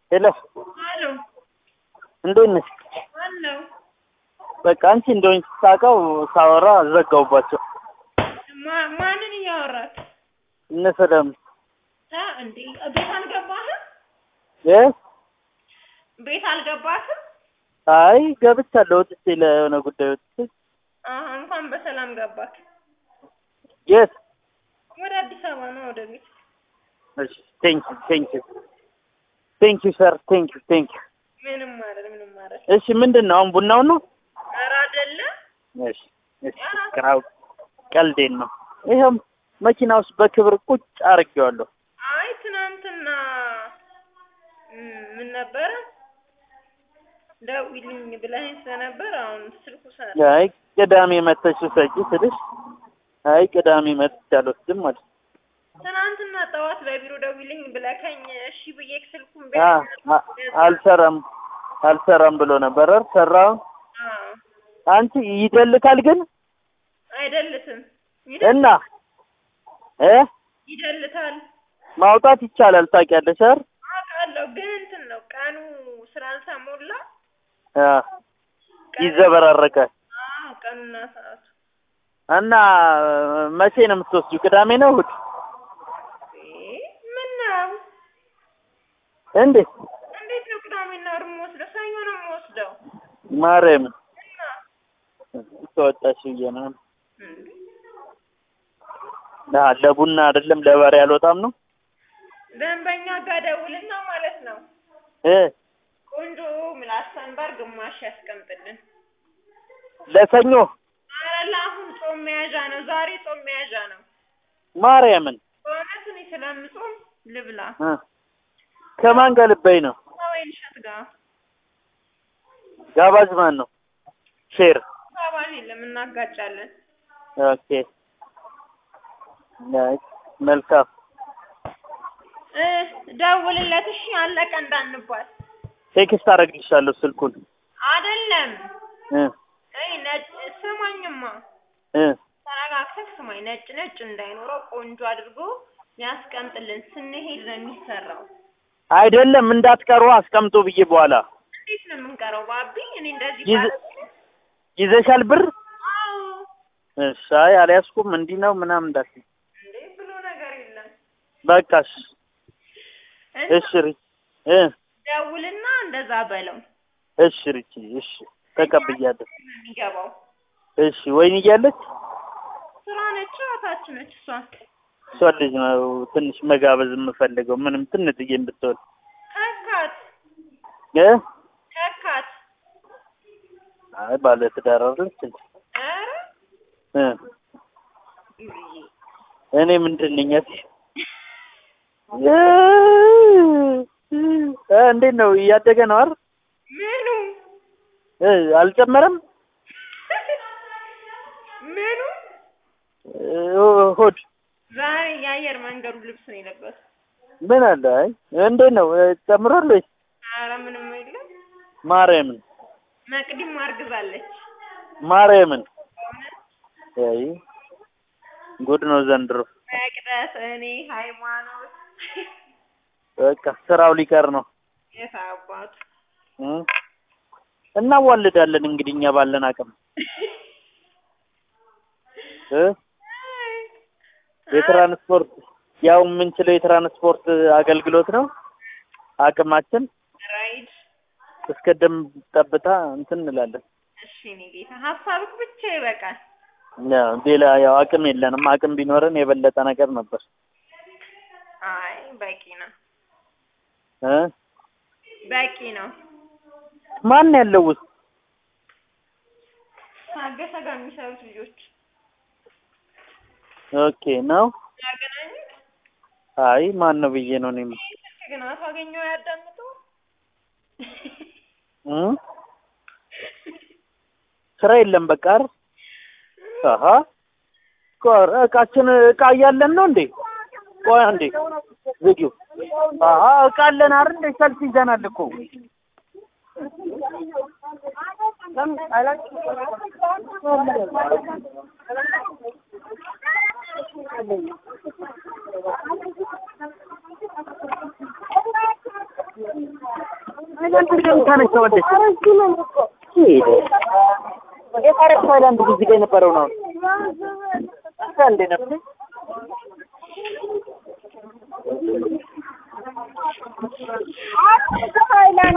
ሄሎ አሎ እንዴት ነሽ? አለው በቃ አንቺ እንደሆንሽ ሳውቀው ሳወራ ዘጋውባቸው። ማ- ማንን እያወራት እነ ሰላም አ እንዴ ቤት አልገባህም? እ ቤት አልገባህም? አይ ገብቻለሁ። ወጥቼ ለሆነ ጉዳይ ወጥቼ አሀ እንኳን በሰላም ገባክ። የት? ወደ አዲስ አበባ ነው ወደ ቤት። እሺ ቴንክ ዩ ቴንክ ዩ ቴንክ ዩ ሰር ቴንክ ዩ ቴንክ ዩ። ምንም ማለት ምንም ማለት እሺ ምንድን ነው አሁን ቡናው ነው? ኧረ አይደለ እሺ እሺ ክራው ቀልዴን ነው። ይኸው መኪና ውስጥ በክብር ቁጭ አድርጌዋለሁ። አይ ትናንትና እም፣ ምን ነበረ ደውይልኝ ብለኸኝ ስለነበር አሁን ስልኩ ሰ አይ ቅዳሜ መተሽ ውሰጂ ስልሽ አይ ቅዳሜ መጥቼ አልወስድም ማለት ትናንትና ጠዋት በቢሮ ደውይልኝ ብለከኝ እሺ ብዬ ስልኩን አ አ- አልሰራም አልሰራም ብሎ ነበር። አይደል? ሰራው አዎ አንቺ ይደልታል ግን አይደልትም እና እ ይደልታል ማውጣት ይቻላል ታውቂያለሽ አይደል? አውቃለሁ ግን እንትን ነው ቀኑ ስላልተሞላ አ ይዘበራረቃል። አዎ ቀኑና ሰዓቱ እና መቼ ነው የምትወስጂው? ቅዳሜ ነው እሑድ? እ ምን ነው እንዴት እንዴት ነው ቅዳሜና እሑድ የምወስደው? ሰኞ ነው የምወስደው። ማርያም እና ተወጣሽ ብዬ ነው። እንዴ አ ለቡና አይደለም ለበሬ አልወጣም ነው ደንበኛ ጋር ደውልና ማለት ነው እ ቆንጆ ምላስ ሰንበር ግማሽ ያስቀምጥልን። ለሰኞ ኧረ ለአሁን ጾም መያዣ ነው። ዛሬ ጾም መያዣ ነው። ማርያምን በእውነት እኔ ስለምጾም ልብላ እ ከማን ጋር ልበይ ነው? ከወይን እሸት ጋር ጋባዥ ማን ነው? ሼር ባባል የለም እናጋጫለን። ኦኬ አይ መልካም እ ደውልለት እሺ። አለቀ እንዳንባል ቴክስት አደርግልሻለሁ ስልኩን አይደለም። እ እይ ነጭ ስማኝማ፣ እ ተረጋግተህ ስማኝ። ነጭ ነጭ እንዳይኖረው ቆንጆ አድርጎ ያስቀምጥልን። ስንሄድ ነው የሚሰራው። አይደለም እንዳትቀሩ አስቀምጦ ብዬ በኋላ እንዴት ነው የምንቀረው ባቢ? እኔ እንደዚህ ይዘ- ባለ ይዘሻል ብር? አዎ እሺ አይ አልያዝኩም እንዲህ ነው ምናምን እንዳትዪ እንዴ ብሎ ነገር የለም። በቃሽ እና እሺ ሪች እ ደውልና እንደዛ በለው እሺ ሪች እሺ ተቀብያለሁ ነው የሚገባው። እሺ ወይን እያለች ስራ ነች፣ እህታች ነች እሷ። እሷ ልጅ ነው ትንሽ መጋበዝ የምፈልገው ምንም ትንጥዬ ብትሆን ከካት እ ከካት አይ ባለ ትዳር አይደለች እንዴ? ኧረ እ ይብዬ እኔ ምንድን ነኝ እሺ እ እ እንዴት ነው እያደገ ነው አይደል ምኑ እ አልጨመረም ምኑ እ ሆድ ዛሬ የአየር መንገዱ ልብስ ነው የለበሰው። ምን አለ አይ እንዴት ነው እ ጨምሯል ወይስ ኧረ ምንም የለም። ማርያምን መቅዲም አርግዛለች። ማርያምን አይ ጉድ ነው ዘንድሮ መቅደስ፣ እኔ፣ ሃይማኖት በቃ ስራው ሊቀር ነው የት አባቱ እ እናዋልዳለን እንግዲህ እኛ ባለን አቅም እ የትራንስፖርት ያው የምንችለው የትራንስፖርት አገልግሎት ነው አቅማችን ራይድ እስከ ደም ጠብታ እንትን እንላለን እሺ፣ እኔ ጌታ ሀሳብክ ብቻ ይበቃል። ያው ሌላ ያው አቅም የለንም አቅም ቢኖረን የበለጠ ነገር ነበር አይ በቂ ነው፣ እ በቂ ነው። ማን ያለው ውስጥ ታገሰ ጋር የሚሰሩት ልጆች ኦኬ ነው ያገናኙት። አይ ማን ነው ብዬ ነው እኔም ስልክ ግን አታገኘው ያዳምጠው እ ስራ የለም በቃ አይደል አሀ ቆር እቃችን እቃ እያለን ነው እንዴ ቆይ እንዴ ቪዲዮ አሀ እቃ አለን አይደል እንዴ ሰልፍ ይዘናል እኮ እንደም ታነሳዋለች ሄደ የታረቅ ታይላንድ እዚህ ጋር የነበረው ነው እዛ እንደ ነበር ሃይላንድ